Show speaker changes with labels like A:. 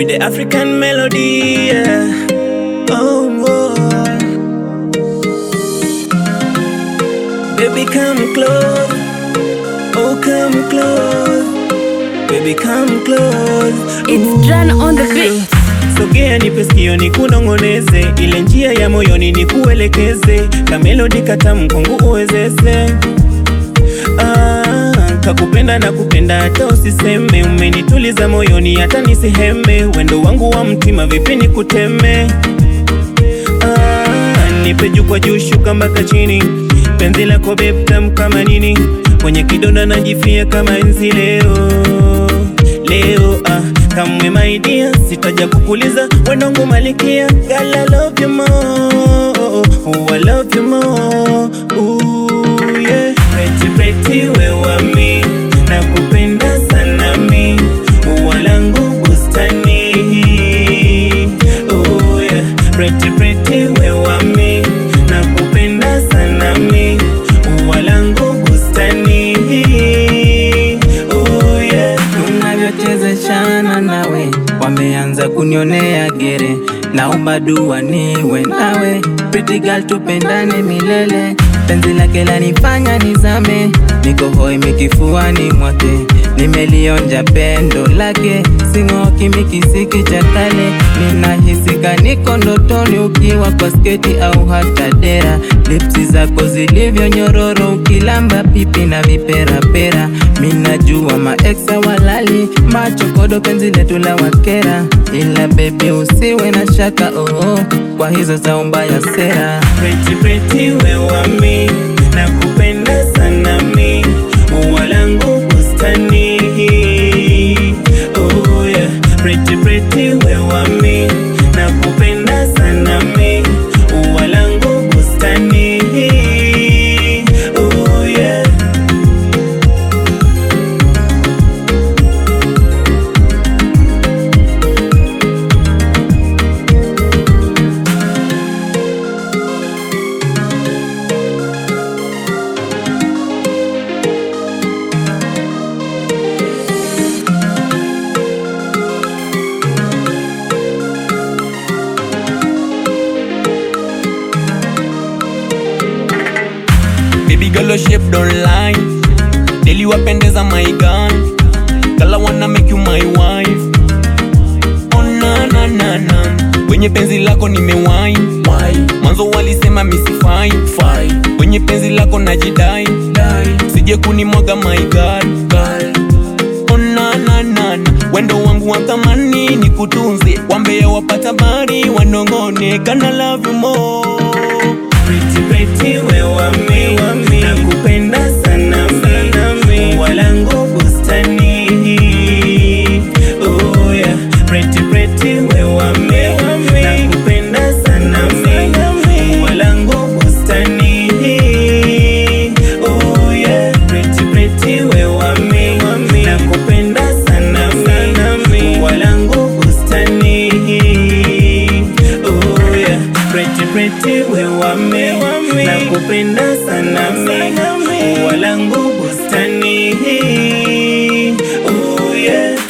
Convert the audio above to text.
A: the African melody. Yeah. Oh, oh. Baby, come close. Oh, come close. Baby, come close.
B: It's Dran on the beat.
A: Sogea nipe sikio nikunong'oneze, ile njia ya moyoni nikuelekeze, kamelodi katamu kwangu uwezeze. Ah, kakupenda na kupenda hata usiseme, umenituliza moyoni hata nisiheme, wendo wangu wa mtima vipi nikuteme? Ah, nipe juu kwa juu shuka mpaka chini, penzi lako babe tamu kama nini, kwenye kidonda najifia kama enzi leo leo ah, kamwe my dear, sitaja kukuliza wenongu malikia, girl I love you more, oh, I love you more, ooh yeah, pretty pretty wewa mi, nakupenda sana mi, ua langu bustani, oh yeah, pretty pretty wewa mi, nakupenda sana mi, ua langu bustani, oh yeah.
C: tunavyochezeshana nawe wameanza kunionea gere, naomba dua niwe nawe, pretty girl, tupendane milele. Penzi lake lanifanya nizame, niko hoi mikifuani mwake, nimelionja pendo lake, sing'oki mikisiki cha kale, ninahisika niko ndotoni, ukiwa kwa sketi au hata dera, lipsi zako zilivyo nyororo, ukilamba pipi na viperapera, minajua maeksa walali, machokodo penzi letu la wakera, ila bebi usiwe na shaka oh, oh, kwa hizo za mbaya sera
A: Pretty pretty wewa mi nakupenda sana mi ua langu bustani oh yeah. Pretty pretty wewa mi nakupenda sana mi ua langu bustani oh yeah.
D: Baby girl, your shape don't lie. Daily wapendeza my gun. Girl, I wanna make you my wife. Oh na na na na. Kwenye penzi lako nimewai. Mwanzo walisema misifai. Kwenye penzi lako najidai. Sije kunimwaga my God. Oh na na na na. Wendo wangu wa thamani ni kutunze. Wambea wapata bari wanongone. Kana love you more.
A: Pretty pretty wewa mi nakupenda sana mi ua langu bustani oh yeah. Pretty pretty wewa mi nakupenda sana mi ua langu bustani oh yeah. Pretty pretty wewa mi nakupenda sana mi ua langu bustani oh yeah. Pretty pretty wewa mi nakupenda sana mi ua langu bustani oh yeah.